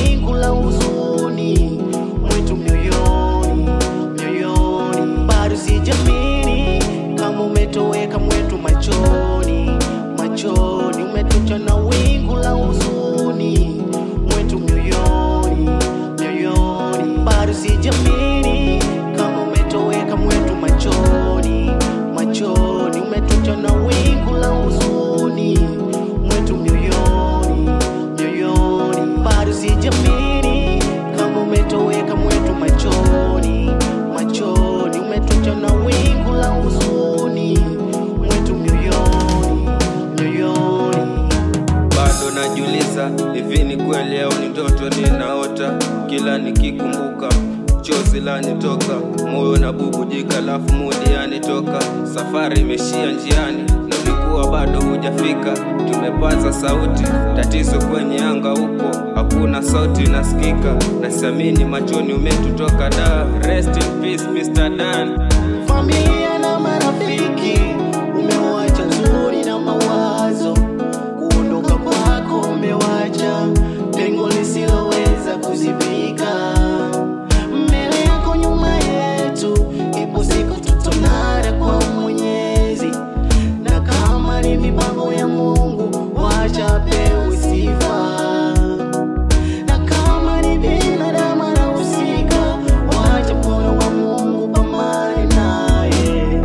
wingu la huzuni mwetu mioyoni, mioyoni. Bado sijamini kama umetoweka mwetu machoni, machoni. Umetucha na wingu la huzuni mwetu mioyoni, mioyoni. Bado sijamini kama umetoweka mwetu machoni, machoni. Umetucha na wingu la huzuni mwetu mioyoni, mioyoni. Bado sijamini kama umetoweka mwetu machoni, machoni. Umetucha na wingu la huzuni mwetu mioyoni, mioyoni. bado najiuliza hivi ni kweli au ni ndoto ninaota kila nikikumbuka chozi lanitoka moyo na bubujika lafu mudi yanitoka safari imeshia njiani na ulikuwa bado hujafika tumepaza sauti tatizo kwenye anga upo hakuna sauti inasikika na siamini machoni umetutoka da rest in peace Mr. Dan familia na marafiki umewacha nzuri na mawazo kuondoka kwako umewacha pengo lisiloweza kuzibika mbele yako nyuma yetu ipo siku tutonara kwa mwenyezi na kama ni mipango ya mungu wacha pewe sifa na kama ni binadamu anahusika, wacha mkono wa Mungu upambane naye,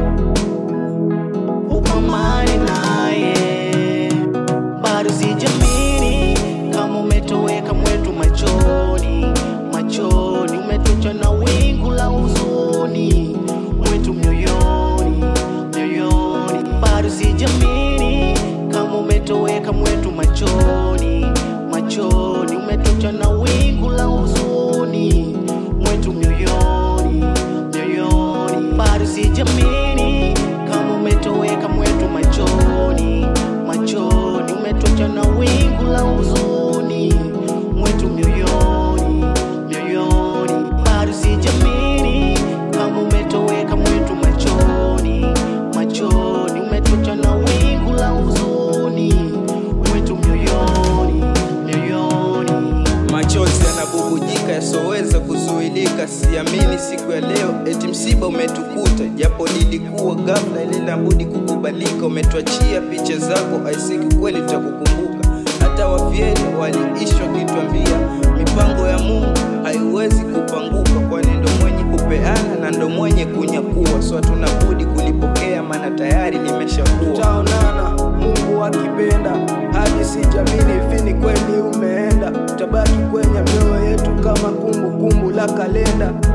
upambane naye. Bado sijamini kama umetoweka mwetu machoni, machoni. Umetucha na wingu la huzuni mwetu mioyoni, mioyoni. Bado sijamini kama umetoweka mwetu machoni, machoni. Umetucha na wingu la huzuni mwetu mioyoni, mioyoni. Bado sijamini kama umetoweka mwetu machoni, machoni. Umetucha na wingu la huzuni mwetu mioyoni, mioyoni. Bado sijamini kama umetoweka mwetu machoni, machoni. Umetucha na wingu la huzuni mwetu mioyoni, mioyoni. machozi yanabubujika yasoweza kuzuilika siamini siku ya leo eti msiba umetukuta japo lilikuwa ghafla ilinabudi kukubalika umetuachia picha zako aisiki kweli tutakukumbuka hata wavyele waliishwa kitwambia mipango ya mungu haiwezi kupanguka kwani ndo mwenye kupeana na ndo mwenye kunyakua so hatunabudi kulipokea maana tayari limeshakuwa tutaonana mungu akipenda hadi sijamini hivi ni kweli umeenda utabaki kwenye mioyo yetu kama kumbukumbu la kalenda